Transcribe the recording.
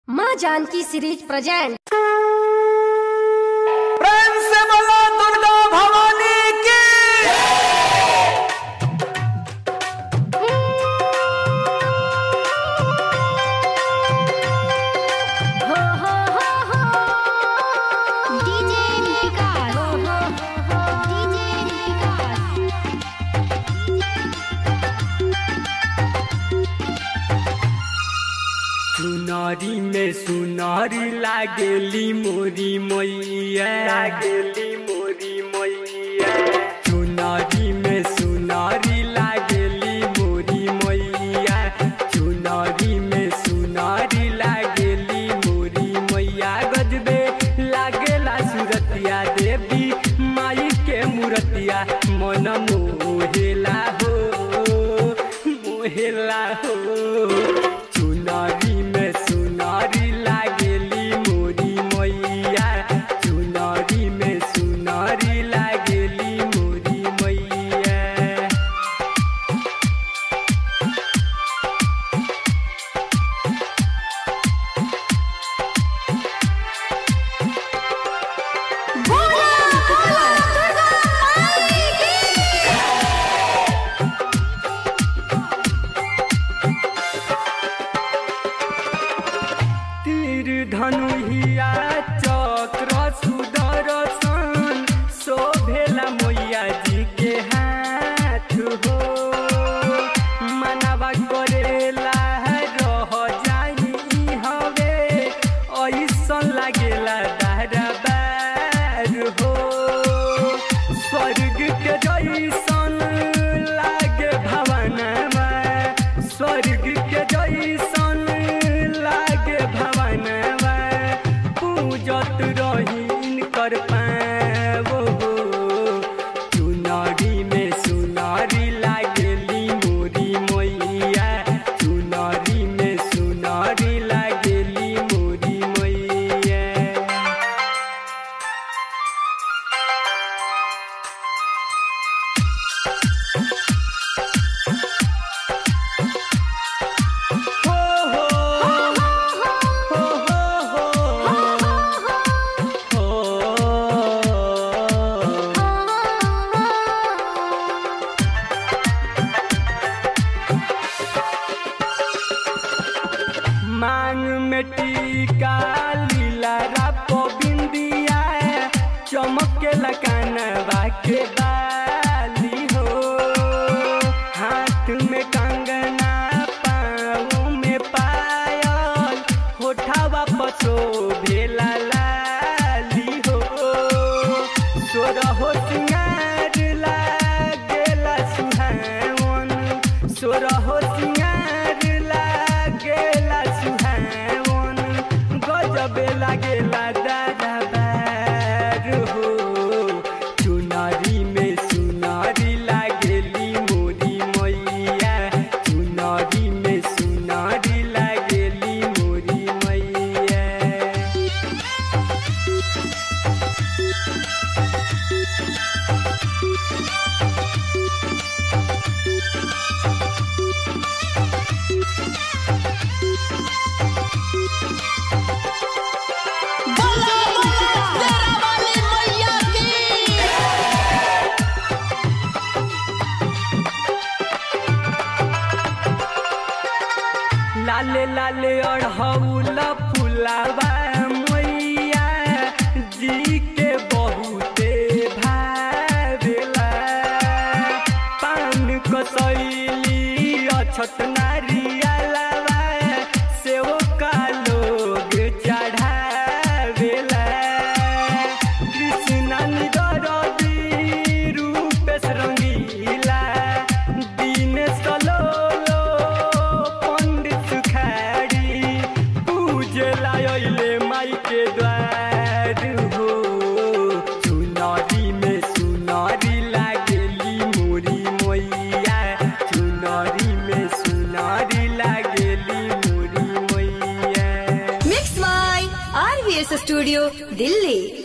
माँ Janaki series present प्रेम से बोलो दुर्गा भवानी की हो हो हो हो डीजे विकास हो हो हो डीजे विकास सुनारी में सुनारी लागेली मोरी मैया लागेली मोरी मैया सुनारी में सुनारी लागेली मोरी मैया सुनारी में सुनारी लागेली मोरी मैया गजबे लागेला सुरतिया देवी माई के मूरतिया मन मोहेला हो मोहेला हो चुनारी में सुनारी लागेली मोरी मैया चुनारी में सुनारी लागेली मोरी मैया बोला बोला दुर्गा माई की तीर धनुहिया चक्र सुदर्शन शोभेला मैया जी के हाथ हो मनवा करेला रह जाई हवे ऐसन लागेला दरबार हो स्वर्ग के जैसन लागे भवनमा स्वर्ग के जैसन लागे भवनमा पूजत रहीन कर पावो चुनारी में सुनारी लागेली मोरी मैया चुनारी में सुनारी लागेली मोरी मैया हो हो हो हो मांग में टीका लीला रापो बिंदिया चमके लकानवा के बाली हो हाथ में कंगना पाँव में पायल होठावा पसो भेला लाली हो सोरा हो सिंगार लागेला सुहावन सोरा हो सिंगार लागेला सुहावन गजबे लागेला दादाबार हो चुनारी में सुनारी लागेली मोरी मैया चुनारी में सुनारी लागेली मोरी मैया बोला बोला तेरा वाली मैया की लाले लाले अढ़ौल फुलावा मैया जी के बहुते भावेला पान कसैली अछत नारियलवा सेव का लोग चढ़ावेला कृष्ण निरदी रूपेश रंगीला दिनेश कलोलो पंडित सुखारी पूजला अइले माई के द्वार हो चुनारी में सुनारी लागेली मोरी मैया चुनारी में सुनारी लागेली मोरी मैया mix my RVS studio Delhi